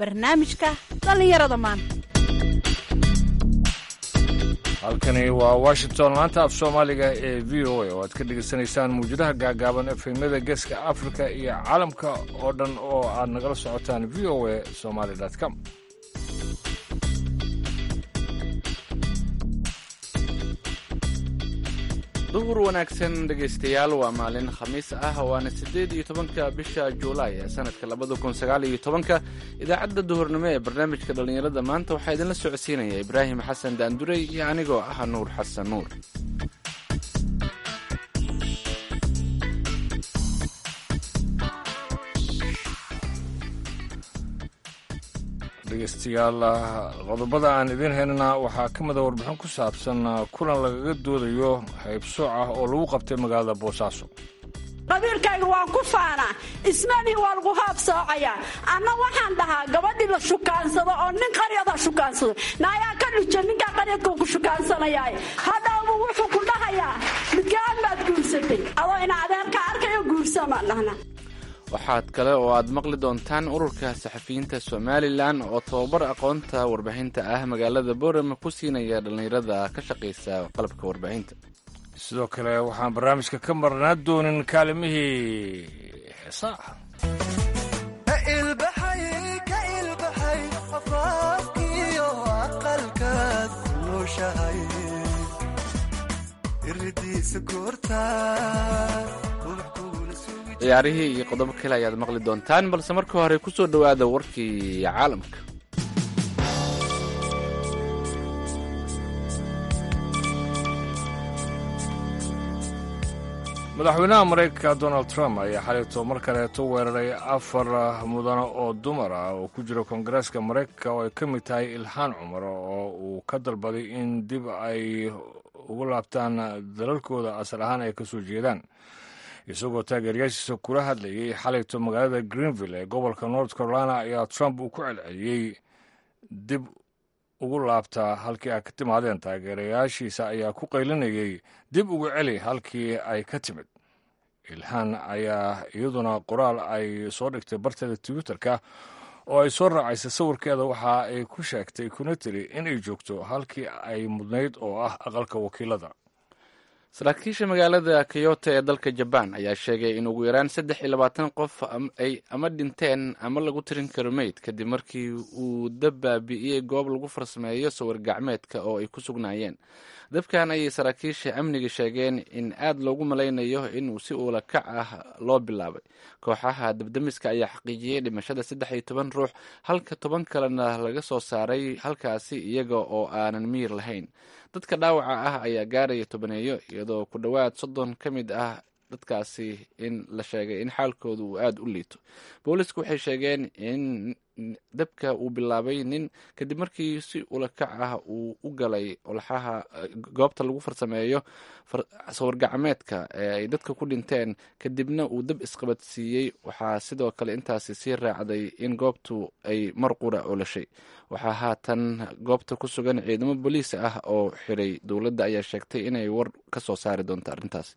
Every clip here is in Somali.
barnaamijka dhallinyarada maanta halkani waa washington laanta af soomaaliga ee v o a oo aad ka dhegaysanaysaan muwjadaha gaagaaban efemyada geeska afrika iyo caalamka oo dhan oo aad nagala socotaan v o a somaly com duhur wanaagsan dhegaystayaal waa maalin khamiis ah waana siddeed iyo tobanka bisha juulaay ee sanadka labada kun sagaal iyo tobanka idaacadda duhurnimo ee barnaamijka dhallinyarada maanta waxaa idinla socodsiinaya ibraahim xasan daandurey iyo anigoo ah nuur xasan nuur dhegeystayaal qodobada aan idiin haynana waxaa ka mida warbixin ku saabsan kulan lagaga doodayo haybsooc ah oo lagu qabtay magaalada boosaaso qabiilkayga waan ku faanaa ismanii waa lagu haabsoocayaa anna waxaan dhahaa gabadhii la shukaansado oo nin qaryada shukaansado naayaa ka dhija ninkaa qaryadkuu ku shukaansanayay hadhowbu wuxuu ku dhahayaa midkaan baad guursatay adoo ina adeerka arkayo guursamaan dhahna waxaad kale oo aad maqli doontaan ururka saxafiyiinta somalilan oo tababar aqoonta warbaahinta ah magaalada boorama ku siinaya dhallinyarada ka shaqaysa qalabka warbaahinta sidoo kale waxaan barnaamijka ka marnaa doonin kaalimihii heesaha ciyaarihii iyo qodobo kale ayaad maqli doontaan balse marka hore ku soo dhowaada warkii caalamka madaxweynaha maraykanka donald trump ayaa xalayto mar kaleeto weeraray afar mudane oo dumar ah oo ku jira koongareeska maraykanka oo ay ka mid tahay ilhaan cumar oo uu ka dalbaday in dib ay ugu laabtaan dalalkooda asal ahaan ay ka soo jeedaan isagoo taageerayaashiisa kula hadlayay xalayto magaalada greenville ee gobolka north carolina ayaa trump uu ku celceliyey dib ugu laabtaa halkii ay ka timaadeen taageerayaashiisa ayaa ku qaylinayay dib ugu celi halkii ay ka timid ilhaan ayaa iyaduna qoraal ay soo dhigtay barteeda twitterka oo ay soo raacaysay sawirkeeda waxa ay ku sheegtay kuna tiri inay joogto halkii ay mudnayd oo ah aqalka wakiilada saraakiisha magaalada kyoto ee dalka jabaan ayaa sheegay in ugu yaraan saddex iyo labaatan qof ay ama dhinteen ama lagu tirin karo meyd kadib markii uu dab baabi'iyey goob lagu farsameeyo sawir gacmeedka oo ay ku sugnaayeen dabkan ayay saraakiisha amniga sheegeen in aad loogu malaynayo inuu si uula kac ah loo bilaabay kooxaha dabdamiska ayaa xaqiijiyey dhimashada saddex iyo toban ruux halka toban kalena laga soo saaray halkaasi iyaga oo aanan miyir lahayn dadka dhaawaca ah ayaa gaaraya tobaneeyo iyadoo ku dhowaad soddon ka mid ah dadkaasi in la sheegay in xaalkooda uu aada u liito boolisku waxay sheegeen in dabka uu bilaabay nin kadib markii si ulakac ah uu u galay olxaha goobta lagu farsameeyo sawir gacmeedka ee ay dadka ku dhinteen kadibna uu dab isqabadsiiyey waxaa sidoo kale intaasi sii raacday in goobtu ay mar qura olashay waxaa haatan goobta ku sugan ciidamo boliis ah oo xiray dowladda ayaa sheegtay inay war ka soo saari doonto arrintaas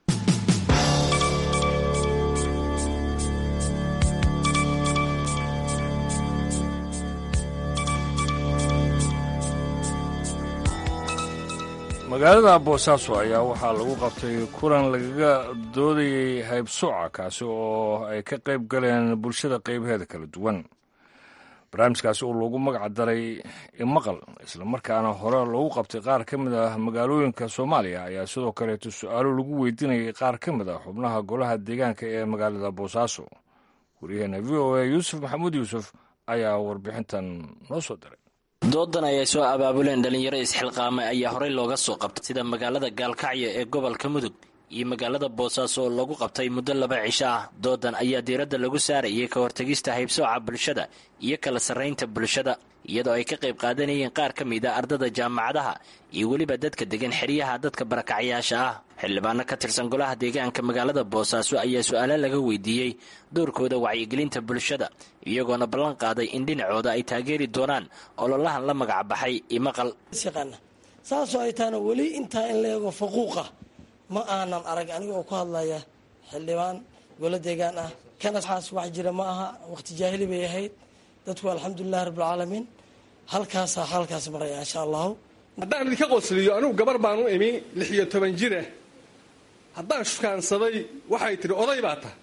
magaalada boosaaso ayaa waxaa lagu qabtay kulan lagaga doodayay haybsooca kaasi oo ay ka qayb galeen bulshada qaybaheeda kala duwan barnaamijkaasi oo loogu magac daray imaqal islamarkaana hore loogu qabtay qaar ka mid ah magaalooyinka soomaaliya ayaa sidoo kaleeto su-aalo lagu weydiinayay qaar ka mid ah xubnaha golaha deegaanka ee magaalada boosaaso waryaheena v o a yuusuf maxamuud yuusuf ayaa warbixintan noo soo diray doodan ayay soo abaabuleen dhallinyaro isxilqaamay ayaa horey looga soo qabtay sida magaalada gaalkacyo ee gobolka mudug iyo magaalada boosaaso oo lagu qabtay muddo laba cisho ah doodan ayaa diiradda lagu saarayay ka hortegista haybsooca bulshada iyo kala sarraynta bulshada iyadoo ay ka qayb qaadanayeen qaar ka mid a ardada jaamacadaha iyo weliba dadka degan xeryaha dadka barakacyaasha ah xildhibaano ka tirsan golaha deegaanka magaalada boosaaso ayaa su-aalo laga weydiiyey doorkooda wacyigelinta bulshada iyagoona ballan qaaday in dhinacooda ay taageeri doonaan ololahan la magacbaxay imaqal saasoo ay tahana weli intaa in la eego faquuqa ma aanan arag aniga oo ku hadlaya xildhibaan golo deegaan ah kana waxaas wax jira ma aha waqti jaahili bay ahayd dadku alxamdulilahi rabbilcaalamiin halkaasaa xaalkaas maraya insha allahu haddaan idinka qosliyo anigu gabar baan u imi lix iyo toban jira haddaan shukaansaday waxay tidhi oday baa tahay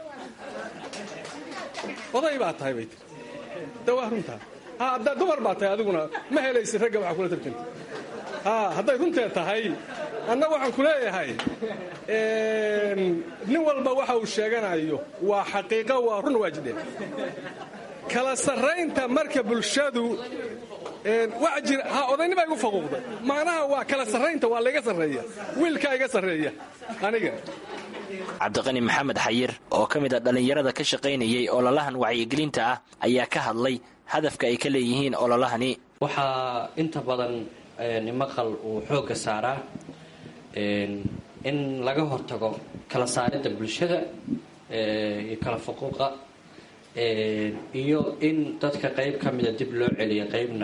oday baa tahay bay tihi de waa runtaa ha haddaa dumar baa tahay adiguna ma helaysid ragga waxaa kula tarjanta ha hadday runtee tahay anna waxaan ku leeyahay nin walba waxa uu sheeganayo waa xaqiiqo waa run waajideen kala sarraynta marka bulshadu waa jira ha odaynibaa igu faquuqday macnaha waa kala sarraynta waa layga sarreeya wiilkaa iga sarreeya aniga cabdiqani maxamed xayir oo ka mid a dhallinyarada ka shaqaynayay ololahan wacyigelinta ah ayaa ka hadlay hadafka ay ka leeyihiin ololahani waxaa inta badan maqal uu xoogga saaraa in laga hortago kala saaridda bulshada iyo kala faquuqa iyo in dadka qayb ka mida dib loo celiyo qaybna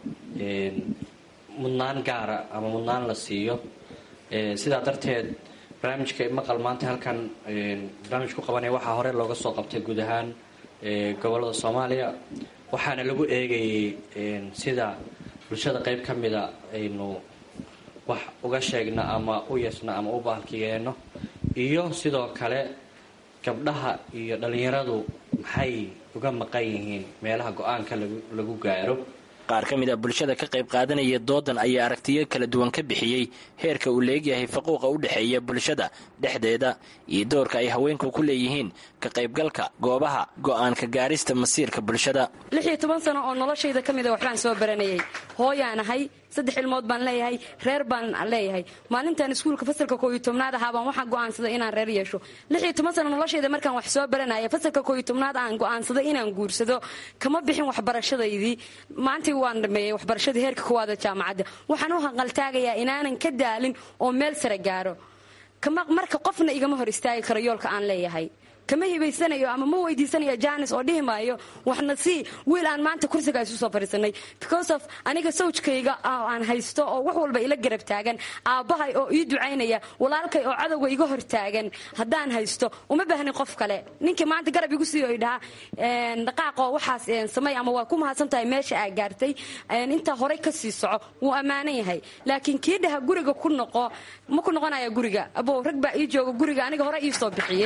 mudnaan gaara ama mudnaan la siiyo sidaa darteed barnaamijka maqal maanta halkan barnaamij ku qabanaya waxaa hore looga soo qabtay guud ahaan gobolada soomaaliya waxaana lagu eegayay sida bulshada qayb ka mida aynu wax uga sheegno ama u yeesno ama u baalkigeenno iyo sidoo kale gabdhaha iyo dhallinyaradu maxay uga maqan yihiin meelaha go-aanka lagu gaaro qaar ka mid a bulshada ka qayb qaadanaya doodan ayaa aragtiyo kala duwan ka bixiyey heerka uu leegyahay faquuqa u dhexeeya bulshada dhexdeeda iyo doorka ay haweenku ku leeyihiin ka qaybgalka goobaha go'aanka gaarista masiirka bulshada lix iyo toban sano oo noloshayda ka mida waxbaan soo baranayay hooyaan ahay saddex ilmood baan leeyahay reer baan leeyahay maalintan iskuulka fasalka koo iyo tobnaad ahaa baan waxaan go'aansaday inaan reer yeesho lix iyo toban sano noloshayda markaan wax soo baranaya fasalka koo iyo tobnaad aan go'aansaday inaan guursado kama bixin waxbarashadaydii maantii waan dhameeyey waxbarashadii heerka koowaada jaamacadda waxaan u hanqaltaagayaa inaanan ka daalin oo meel sare gaaro marka qofna igama hor istaagi karo yoolka aan leeyahay kama hibaysanayo ama ma weydiisanayo janis oo dhihi maayo waxna sii wiil aan maanta kursiga isu soo fadhiisanay because of aniga sawjkayga aan haysto oo wax walba ila garab taagan aabbahay oo ii ducaynaya walaalkay oo cadowga iga hor taagan haddaan haysto uma baahnin qof kale ninkii maanta garab igu siiyo idhaha dhaqaaqoo waxaas samay ama waa ku mahadsan tahay meesha aa gaartay intaa horay ka sii soco wuu ammaanan yahay laakiin kii dhaha guriga ku noqo ma ku noqonaya guriga abow rag baa ii jooga guriga aniga hore ii soo bixiyey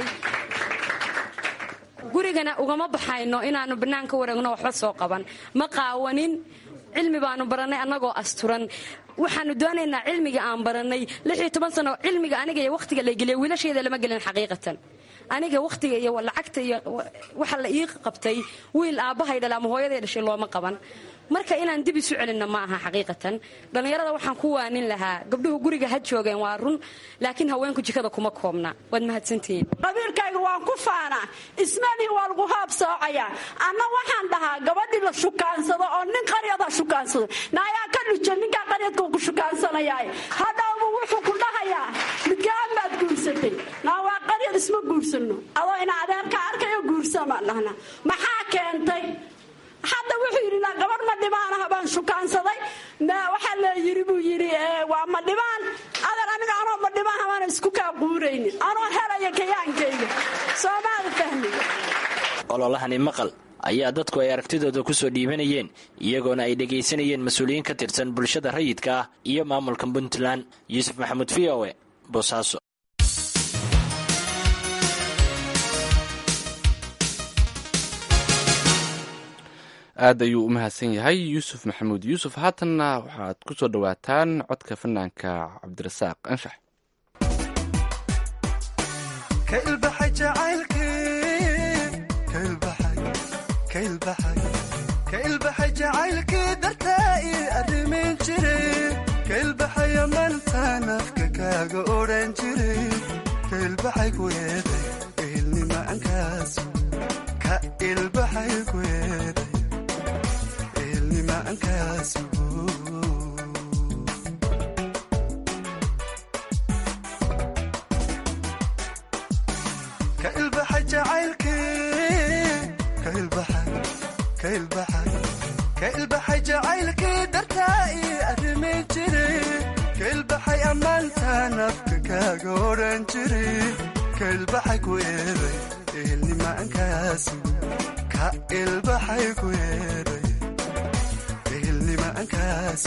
gurigana ugama baxayno inaanu banaanka wareegno waxba soo qaban ma qaawanin cilmi baanu barannay annagoo asturan waxaanu doonaynaa cilmiga aan barannay lixiyo toban sano cilmiga aniga iyo wakhtiga la geliya wiilasheeda lama gelin xaqiiqatan aniga wakhtiga iyo lacagta iyo waxa la ii qabtay wiil aabbahay dhala ama hooyaday dhashay looma qaban marka inaan dib isu celinno ma aha xaqiiqatan dhallinyarada waxaan ku waanin lahaa gabdhuhu guriga ha joogeen waa run laakiin haweenku jikada kuma koobna waad mahadsantihiin qabiilkayga waan ku faanaa ismanii waa lagu haab soocaya anna waxaan dhahaa gabadhii la shukaansado oo nin qaryada shukaansado naayaa ka dhuja ninkaa qaryadka ku shukaansanayaaye hadhowbu wuxuu ku dhahayaa midgaan baad guursatay naa waa qaryad isma guursanno adoo ina adeerka arkayo guursamaan dhahna maxaa keentay hadda wuxuu yidhi naa gabadh ma dhimaanaha baan shukaansaday waxaa la yidhi buu yidhi waa ma dhimaan adeer aniga anoo ma dhimaanha baana isku kaa quuraynin anoo helaya kayaankayga soomaada fahmi ololahani maqal ayaa dadku ay aragtidooda ku soo dhiibanayeen iyagoona ay dhegaysanayeen mas-uuliyiin ka tirsan bulshada rayidka ah iyo maamulka puntland yuusuf maxamuud v o e boosaaso aad ayuu u mahadsan yahay yuusuf maxamuud yuusuf haatanna waxaad ku soo dhowaataan codka fanaanka cabdirasaaq anshax kailbaxay jacaylkii dartaa ii arrimin jiray kailbaxaya mantaan afka kaaga odhan jiray kailbaxay ku eeday eelnimaankaas ka ilbaxay ku eeday eelnimaankaas ka ilbaxay jacaylkii ka ilbaxay ka ilbaxay jacaylkii dartaa ii arrimin jiray ka ilbaxay ammaantaan afka kaaga odhan jiray ka ilbaxay ku eeday eelnimaankaas ka ka ilbaxay ku yeedhay ehelnima ankaasu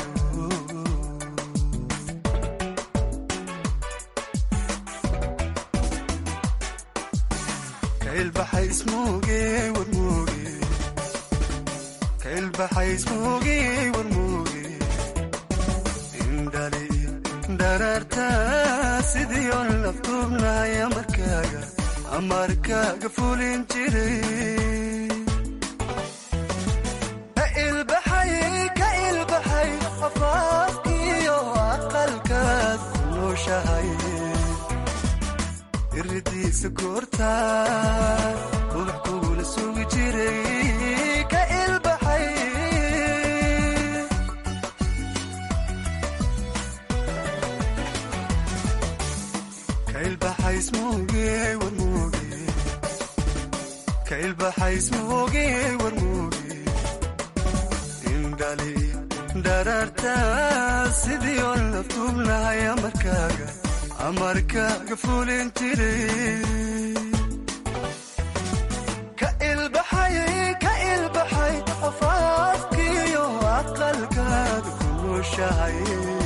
ka ilbaxay ismuuge warmuuge ka ilbaxay ismuuge warmuuge indhali dhararta sidii on laftuubnaya markaaga amarkaaga fulin jiray ka ilbaxay ka ilbaxay afaafkiyo aqalkaad ku nooshahay iridiisa goorta ubax kugula sugi jiray ka ilbaxay ka ilbaxay ismuuge warmuuge ka ilbaxay ismuuge warmuuge indhali dhararta sidii on laftuubnahay amarkaaga amarkaaga fulin jiray ka ilbaxay ka ilbaxay afaafkiyo aqalkaada ku nooshahay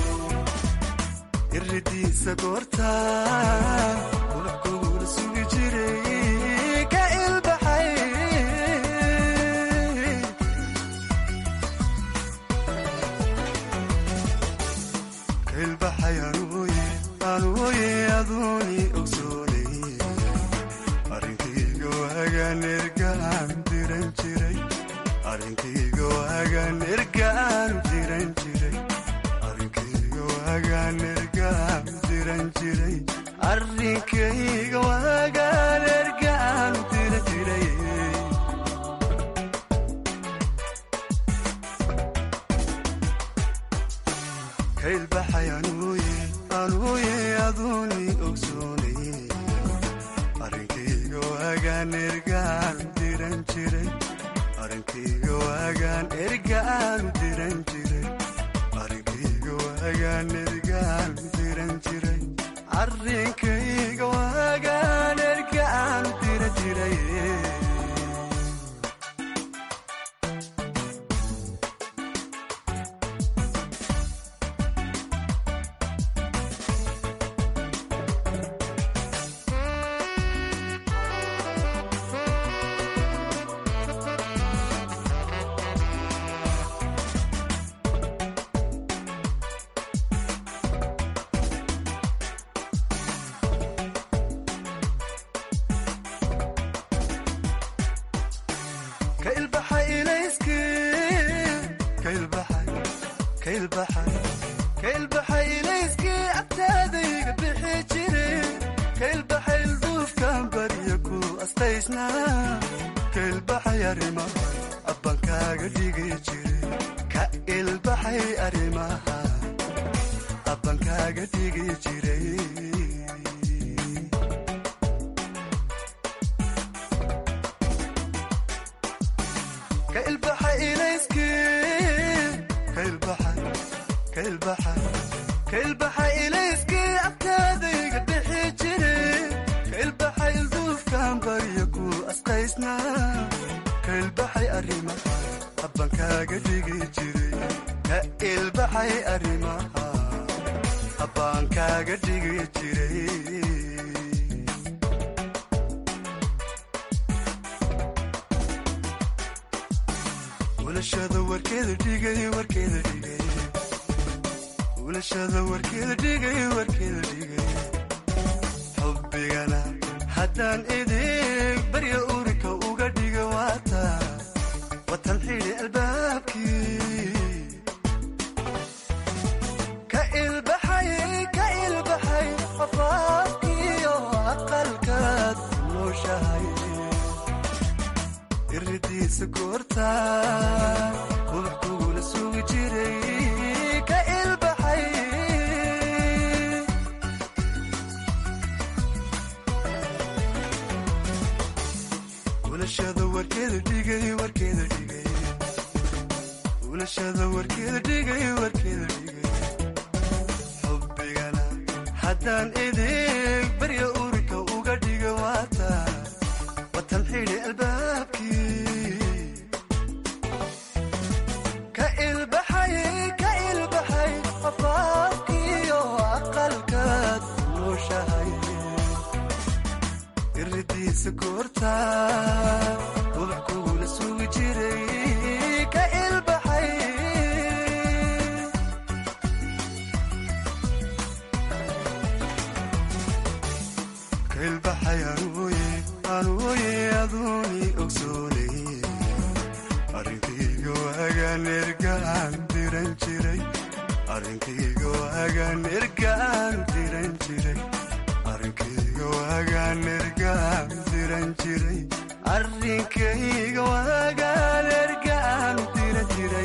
iridiisa goorta ubax kugula sugi jiray ka ilbaxay ka ilbaxay anuuye anuuye aduuni ogsoonay arrinkayga waagaan ergaan diran jiray arrinkayga waagaan ergaan diran jiray arrinkayga waagaan ergaan diran jiray arrinkayga waagaan ergaan diran jiray ka ilbaxay anuuye anuuye aduuni ogsoonay arrinkayga waagaan ergaan diran jiray arrinkayga waagaan ergaan diran jiray arrinkayga waagaan ergaan diran jiray arrinkayga waagaan ergaan diran jiray ka ilbaxay ilayskii ka ilbaxay ka ilbaxay ka ilbaxay ilayskii agtaadayga bixi jire ka ilbaxay ilduufkan barya ku astaysnaa ka ilbaxay arrimaha abbankaaga dhigi jire ka ilbaxay arrimaha abbankaaga dhigi jiray ka ilbaxay ilayskii ka ilbaxay ka ilbaxay ka ilbaxay ilayskii agtaadayga bixi jire ka ilbaxay ilduufkan barya ku asqaysnaa ka ilbaxay arrimaha abbankaaga dhigi jiray ka ilbaxay arrimaha abbaankaaga dhigi jiray ulashada warkeeda dhigay warkeeda dhigay ulashada warkeeda dhigay warkeeda dhigay xubbigana haddaan idig barya urika uga dhiga waata watan xidhi albaabkii ka ilbaxay ka ilbaxay afaafkiyo aqalkaad ku nooshahay iridiisa goorta ubax kugula sugi jiray ka ilbaxay ulashada warkeeda dhigay warkeeda dhigay ulashada warkeeda dhigay warkeeda dhigay xubbigana haddaan idig barya urika uga dhiga waata watan xidhi albaabkii ilkiisa koorta ubax kugula sugi jiray ka ilbaxay ka ilbaxay anuuye anuuye aduuni ogsoonay arrinkayga waagaan ergaan diran jiray arrinkayga waagaan ergaan diran jiray arrinkayga waagaan ergaan diran jiray arrinkayga waagaan ergaan diran jiray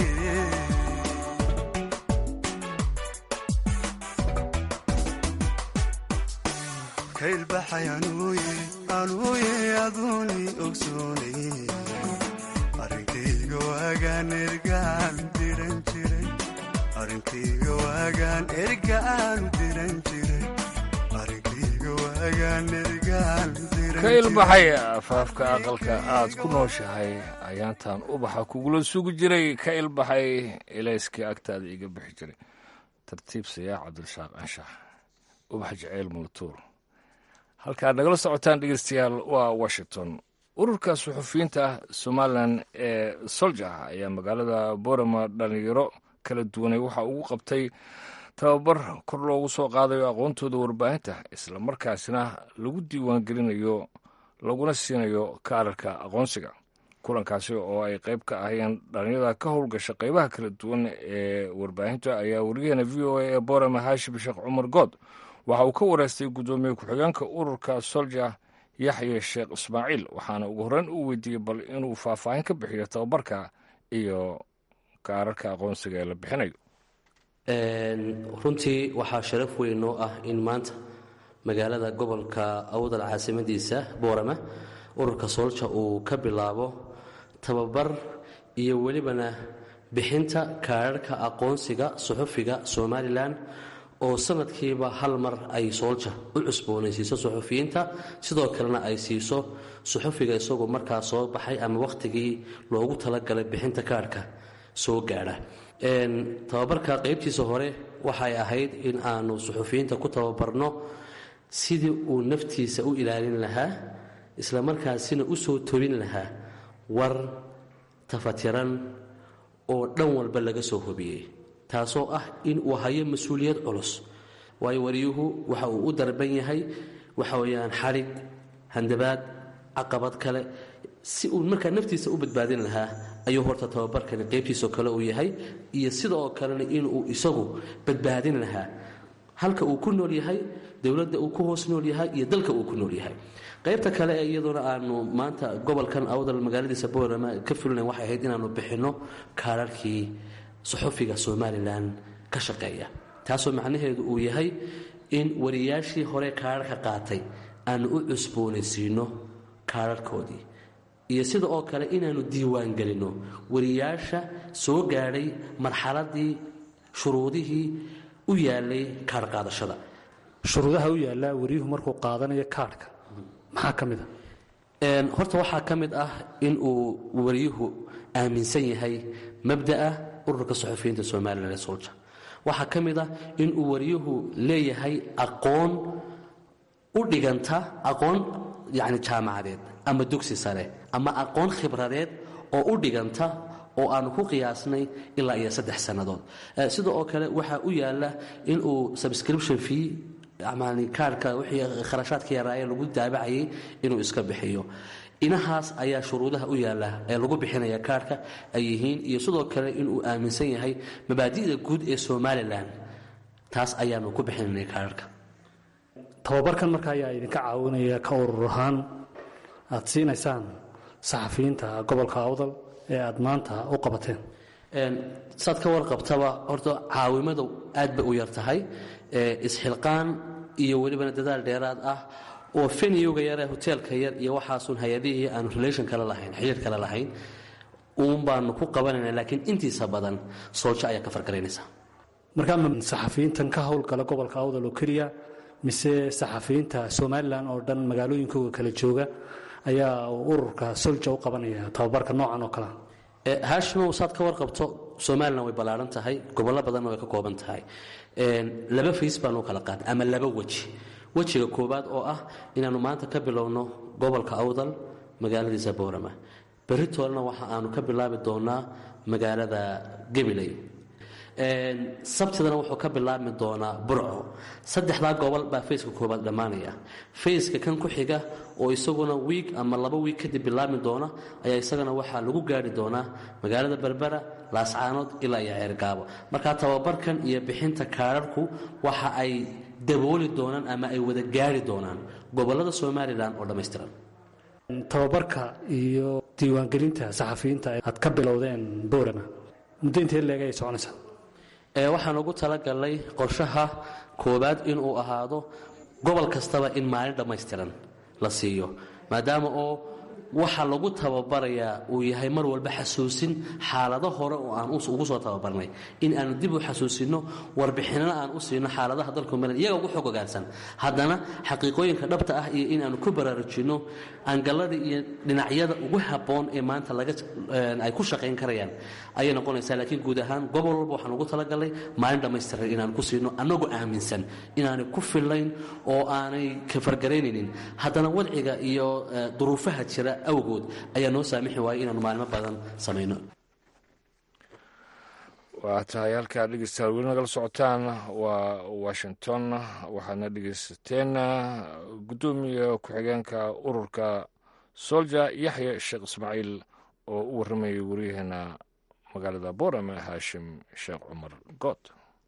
ka ilbaxay anuuye anuuye aduuni ogsoonay arrinkayga waagaan ergaan diran jiray arrinkayga waagaan ergaan diran jiray arrinkayga waagaan ergaan diran ka ilbaxay afaafka aqalka aad ku nooshahay ayaantan ubaxa kugula sugi jiray ka ilbaxay ilayskii agtaada iga bixi jiray tartiib sayaa cabdulshaaq anshax ubax jaceyl multuur halkaad nagala socotaan dhegeystayaal waa washington ururka suxufiyiinta somalilan ee solja ayaa magaalada borama dhalinyaro kala duwanay waxa ugu qabtay tababar kor loogu soo qaadayo aqoontooda warbaahinta isla markaasna lagu diiwaangelinayo laguna siinayo kaararka aqoonsiga kulankaasi oo ay qayb ka ahayeen dhalinyarada ka howlgasha qaybaha kala duwan ee warbaahinta ayaa wariyaheena v o a ee borama haashim sheekh cumar good waxa uu ka wareystay guddoomiye ku-xigeenka ururka solja yaxye sheekh ismaaciil waxaana ugu horreyn uu weydiiyey bal inuu faahfaahin ka bixiyo tababarka iyo kaararka aqoonsiga ee la bixinayo runtii waxaa sharaf weyn noo ah in maanta magaalada gobolka awdal caasimadiisa boorama ururka soolja uu ka bilaabo tababar iyo welibana bixinta kaararka aqoonsiga suxufiga somalilan oo sanadkiiba hal mar ay soolja u cusboonaysiiso suxufiyiinta sidoo kalena ay siiso suxufiga isagoo markaa soo baxay ama wakhtigii loogu talagalay bixinta kaarhka soo gaadha tababarka qaybtiisa hore waxay ahayd in aanu suxufiyiinta ku tababarno sidii uu naftiisa u ilaalin lahaa isla markaasina u soo tobin lahaa war tafatiran oo dhan walba laga soo hobiyey taasoo ah in uu hayo mas-uuliyad culus waayo wariyuhu waxa uu u darban yahay waxa weyaan xadhig handabaad caqabad kale si uu markaa naftiisa u badbaadin lahaa ayuu horta tababarkani qaybtiisoo kale uu yahay iyo sidoo kalena inuu isagu badbaadin lahaa halka uu ku nool yahay dowladda uu ku hoos nool yahay iyo dalka uu ku nool yahay qaybta kale ee iyaduna aanu maanta gobolkan awdal magaaladiisa boorama ka fulinayn waxay ahayd inaanu bixinno kaararkii suxufiga somalilan ka shaqeeya taasoo macnaheedu uu yahay in wariyaashii hore kaararka qaatay aanu u cusboonaysiino kaararkoodii iyo sida oo kale inaanu diiwaangelinno wariyaasha soo gaadhay marxaladii shuruudihii u yaalay kaarh qaadashada shuruudaha u yaallaa wariyuhu markuu qaadanayo kaarhka maxaa ka mid a horta waxaa ka mid ah in uu wariyuhu aaminsan yahay mabda'a ururka suxufiyiinta somalilan ee solja waxaa ka mid ah in uu wariyuhu leeyahay aqoon u dhiganta aqoon yacni jaamacadeed ama dugsi sare ama aqoon khibradeed oo u dhiganta oo aanu ku qiyaasnay ilaa iyo saddex sannadood sida oo kale waxaa u yaalla inuu subscription fee yani kaarhka wixii kharashaadka yaraaye lagu daabacayay inuu iska bixiyo inahaas ayaa shuruudaha u yaalla ee lagu bixinaya kaarhka ay yihiin iyo sidoo kale inuu aaminsan yahay mabaadi'da guud ee somalilan taas ayaanu ku bixinanay kaarhka tababarkan marka ayaa idinka caawinaya ka urur ahaan aad siinaysaan saxafiyiinta gobolka awdal ee aad maanta u qabateen saad ka warqabtaba horta caawimadu aad bay u yar tahay isxilqaan iyo welibana dadaal dheeraad ah oo feniyowga yare hoteelka yar iyo waxaasun hay-adihii aanu relation kale lahayn xiriir kale lahayn uun baanu ku qabanayna laakiin intiisa badan sooljo ayaa ka fargaraynaysa markaa ma saxafiyiintan ka howlgala gobolka awdal oo keliya mise saxafiyiinta somalilan oo dhan magaalooyinkooga kala jooga ayaa ururka solja u qabanaya tababarka noocan oo kalea haashimow saad ka warqabto somalilan way ballaaran tahay gobollo badanna way ka kooban tahay laba fays baanu kala qaadnay ama laba weji wejiga koowaad oo ah inaannu maanta ka bilowno gobolka awdal magaaladiisa boorama beritoolna waxa aanu ka bilaabi doonaa magaalada gabiley sabtidana wuxuu ka bilaabmi doonaa burco saddexdaa gobol baa fayska koobaad dhammaanaya fayska kan ku xiga oo isaguna wiig ama laba wiig kadib bilaabmi doona ayaa isagana waxaa lagu gaari doonaa magaalada berbera laascaanood ilaa iyo ceergaabo marka tababarkan iyo bixinta kaararku waxa ay dabooli doonaan ama ay wada gaari doonaan gobolada somalilan oo dhammaystiran tababarka iyo diiwaangelinta saxafiyiinta aad ka bilowdeen boorama muddo intee leeg ay soconaysaa waxaan ugu talagalnay qorshaha koowaad inuu ahaado gobol kastaba in maalin dhammaystiran la siiyo maadaama oo waxa lagu tababarayaa uu yahay mar walba xasuusin xaalado hore oo aan ugu soo tababarnay in aanu dib u xasuusinno warbixinana aan u siino xaaladaha dalku mel iyaga ugu xog ogaansan haddana xaqiiqooyinka dhabta ah iyo in aanu ku baraarujinno angalada iyo dhinacyada ugu habboon ee maanta ay ku shaqayn karayaan ayay noqonaysaa laakiin guud ahaan gobol walba waxaan ugu talagalnay maalin dhammaystiran inaan ku siino annagoo aaminsan inaanay ku fillayn oo aanay kafargaraynaynin haddana wadciga iyo duruufaha jira awgood ayaa noo saamixi waayay inaanu maalmo badan samayno waa tahay halkaa dhegeystayaal weli nagala socotaan waa washington waxaadna dhegeysateen guddoomiya ku-xigeenka ururka solja yaxya sheekh ismaaciil oo u warramayay waryaheena magaalada boorame haashim sheekh cumar good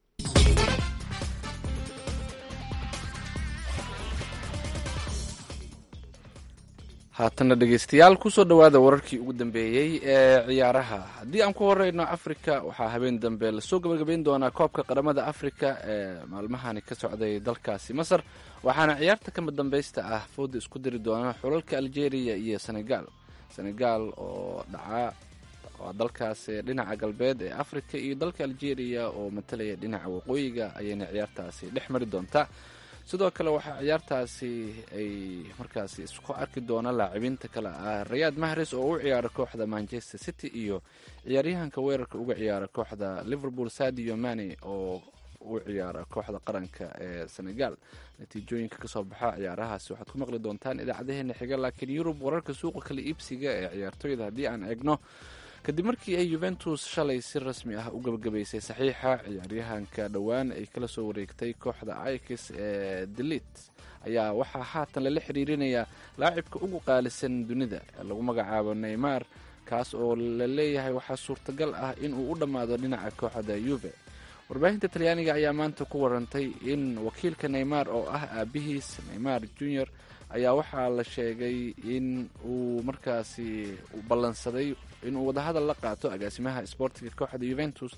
haatanna dhegeystayaal kusoo dhowaada wararkii ugu dambeeyey ee ciyaaraha haddii aan ku horeyno afrika waxaa habeen dambe lasoo gabagabayn doonaa koobka qaramada afrika ee maalmahani ka socday dalkaasi masar waxaana ciyaarta kama dambeysta ah fooda isku diri doona xulalka algeria iyo senegal senegal oo dhaca waa dalkaas dhinaca galbeed ee afrika iyo dalka algeria oo matalaya dhinaca waqooyiga ayayna ciyaartaasi dhex mari doontaa sidoo kale waxaa ciyaartaasi ay markaasi isku arki doona laacibinta kale ah rayaad mahres oo u ciyaara kooxda manchester city iyo ciyaaryahanka weerarka uga ciyaara kooxda liverpool sadio mane oo u ciyaara kooxda qaranka ee senegal natiijooyinka kasoo baxa ciyaarahaasi waxaad ku maqli doontaan idaacadaheena xiga laakiin yurub wararka suuqa kala iibsiga ee ciyaartooyda haddii aan eegno kadib markii ay yuventus shalay si rasmi ah u gabagabaysay saxiixa ciyaaryahanka dhowaan ay kala soo wareegtay kooxda ikis ee delit ayaa waxaa haatan lala xiriirinayaa laacibka ugu qaalisan dunida ee lagu magacaabo neymar kaas oo la leeyahay waxaa suurtagal ah inuu u dhammaado dhinaca kooxda yuve warbaahinta talyaaniga ayaa maanta ku warantay in wakiilka neymar oo ah aabihiis neymar junior ayaa waxaa la sheegay in uu markaasi ballansaday inuu wadahadal la qaato agaasimaha sboortiga kooxda yuventus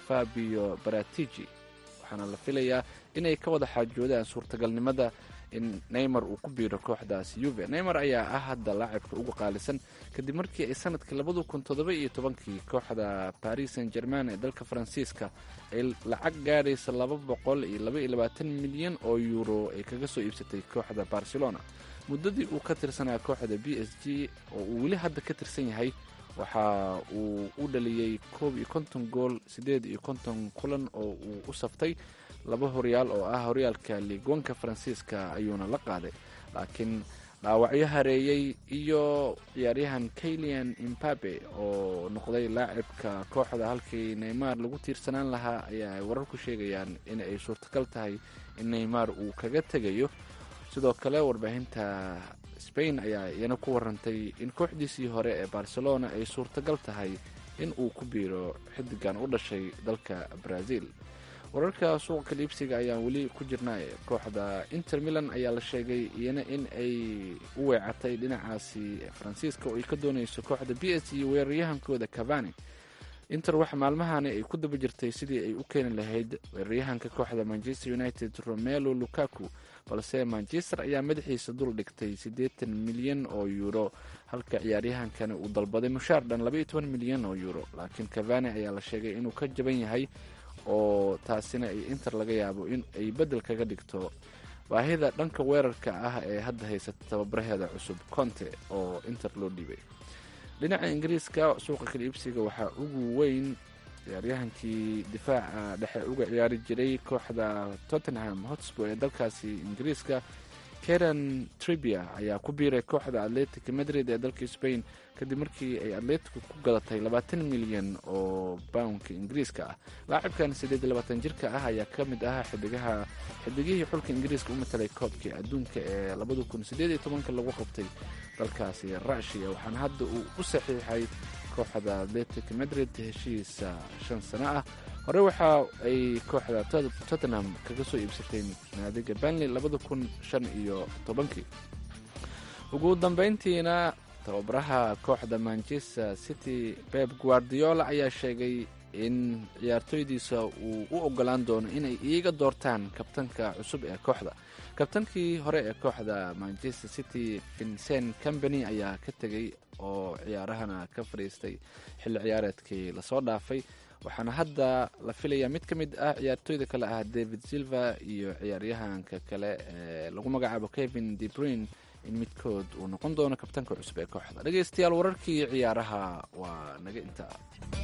fabio baratigi waxaana la filayaa inay ka wada xaajoodaan suurtagalnimada in neymar uu ku biiro kooxdaasi yuve neymar ayaa ah hadda laacibka ugu qaalisan kadib markii ay sanadkii labada kun toddoba iyo tobankii kooxda paris saint german ee dalka faransiiska ay lacag gaadhaysa laba boqol iyo laba iyo labaatan milyan oo yuuro ay kaga soo iibsatay kooxda barcelona muddadii uu ka tirsanaa kooxda b s g oo uu weli hadda ka tirsan yahay waxa uu u dhaliyey koob iyo konton gool siddeed iyo konton kulan oo uu u saftay laba horyaal oo ah horyaalka liigwanka faransiiska ayuuna la qaaday laakiin dhaawacyo hareeyey iyo ciyaaryahan kaylian imbabe oo noqday laacibka kooxda halkii neymar lagu tiirsanaan lahaa ayaa ay wararku sheegayaan in ay suurtagal tahay in neymar uu kaga tegayo sidoo kale warbaahinta spain ayaa iyana ku warantay in kooxdiisii hore ee barcelona ay suurtagal tahay in uu ku biiro xidigan u dhashay dalka brazil wararka suuqa kaliibsiga ayaan weli ku jirnaa kooxda inter milan ayaa la sheegay iyana in ay u weecatay dhinacaasi faransiiska oo ay ka doonayso kooxda b s iyo weeraryahankooda cavani inter waxa maalmahani ay ku daba jirtay sidii ay u keeni lahayd weeraryahanka kooxda manchester united romelo lukaku balse manchester ayaa madaxiisa dul dhigtay siddeetan milyan oo yuuro halka ciyaaryahankani uu dalbaday mushaar dhan labaiyo toban milyan oo yuuro laakiin cavani ayaa la sheegay inuu ka jaban yahay oo taasina ay inter laga yaabo in ay beddel kaga dhigto baahida dhanka weerarka ah ee hadda haysata tababaraheeda cusub conte oo inter loo dhiibay dhinaca ingiriiska suuqa kala iibsiga waxaa ugu weyn ciyaaryahankii difaaca dhexe uga ciyaari jiray kooxda tottenham hotspur ee dalkaasi ingiriiska karen tribia ayaa ku biiray kooxda atletic madrid ee dalka spain kadib markii ay atletico ku gadatay labaatan milyan oo boundka ingiriiska ah laacibkan siddeed iyo labaatan jirka ah ayaa ka mid ahaa xidigaha xidigihii xulka ingiriiska u matalay koobkii adduunka ee labada kun siddeed iyo tobanka lagu qabtay dalkaasi rushiya waxaana hadda uu u saxiixay kooxda atletic madrid heshiisa shan sano ah hore waxa ay kooxda tottenham kaga soo iibsatay naadiga banley labada kun shan iyo tobankii ugu dambeyntiina tababaraha kooxda manchester city beb guardiola ayaa sheegay in ciyaartooydiisa uu u ogolaan doono inay iiga doortaan kabtanka cusub ee kooxda kabtankii hore ee kooxda manchester city vincent company ayaa ka tegay oo ciyaarahana ka fadhiistay xilli ciyaareedkii lasoo dhaafay waxaana hadda la filayaa mid ka mid ah ciyaartooyda kale ah david silva iyo ciyaaryahanka kale ee lagu magacaabo kevin debrine in midkood uu noqon doono kabtanka cusub ee kooxda dhegeystayaal wararkii ciyaaraha waa naga intaa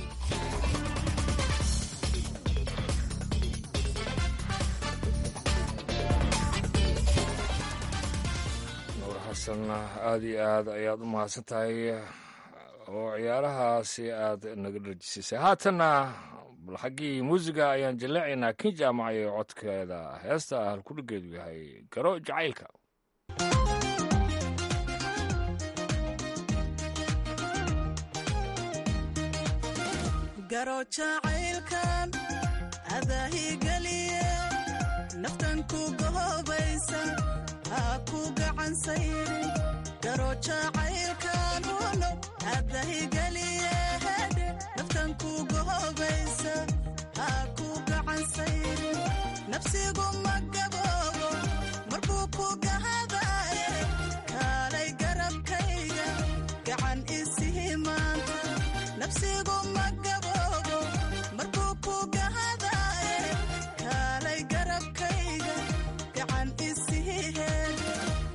nuur xasan aada iyo aad ayaad u mahadsan tahay oo ciyaarahaasi aad naga dhejisisay haatanna bal xaggii muusiga ayaan jaleecaynaa kin jaamacayo codkeeda heesta halkudhigeedu yahay garo jacaylka garo jacaylkan adaahigeliye naftan ku gohobaysa ha ku gacansayrin garo jacaylkan uno adahigeliye hedhe naftan ku gohobaysa ha ku gacansayrin nafsigu ma gaboobo markuu ku gahadaye kaalay garabkayga gacan isihi maanta nafsigu ma gaboobo markuu ku gahadaye kaalay garabkayga gacan isihi heedhe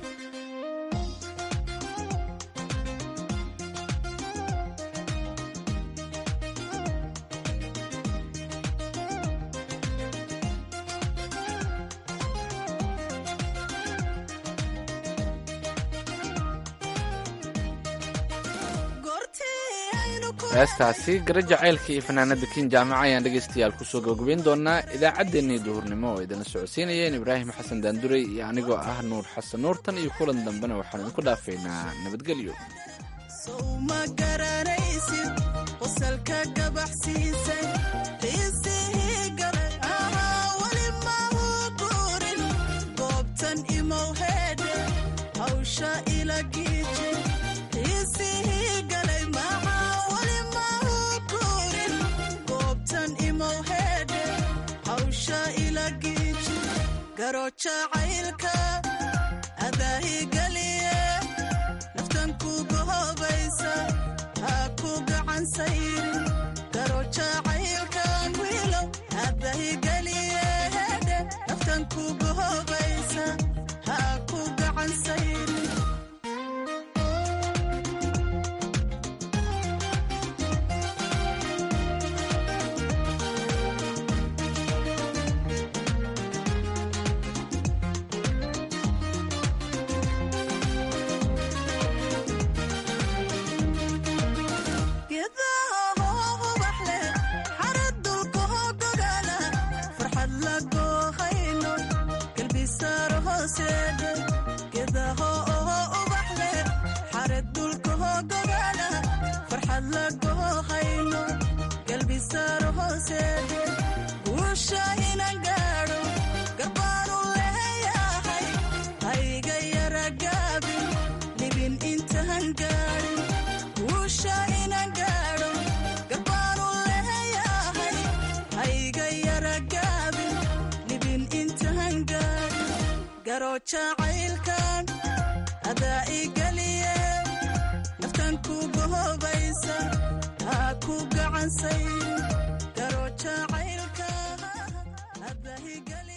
heestaasi gara jacaylka iyo fanaanada kin jaamaca ayaan dhegaystayaal kusoo gabagabayn doonaa idaacaddeenii duhurnimo oo idinla socodsiinayeen ibraahim xasan daanduray iyo anigoo ah nuur xasan nuurtan iyo kulan dambena waxaan idinku dhaafaynaa nabadgelyo sow ma garanaysid qosalka gabaxsiisay qiisihii galay ahaa weli mahu guurin goobtan imow heedhe hawsha ila giiji qiisihii galay maxaa weli mahu guurin goobtan imow heedhe hawsha ila giiji garo jacaylka adaahigeliye naftan ku gohobaysa ha ku gacansayrin garo jacaylkan wiilow hadahigeliye hedhe naftan ku gohobaysa ha ku gacansayrin geedaha hoo ubax leh xarad dulka hoo gogaala farxad la goohayno galbisaaro hooseedhe geedaha oo ubax leh xarad dulka hoo gogaala farxad la goohayno galbisaaro hooseedhe guusha inan gaadho garbaanu leeyahay hayga yara gaabin libin intaan gaadhin guusha inan gaadho garbaanu leeyahay hayga yara gaabin libin intaan gaadhin garo jacaylkan adaa igeliye naftan ku gohobaysa ha ku gacansayrin garo jacaylka adaa igeliye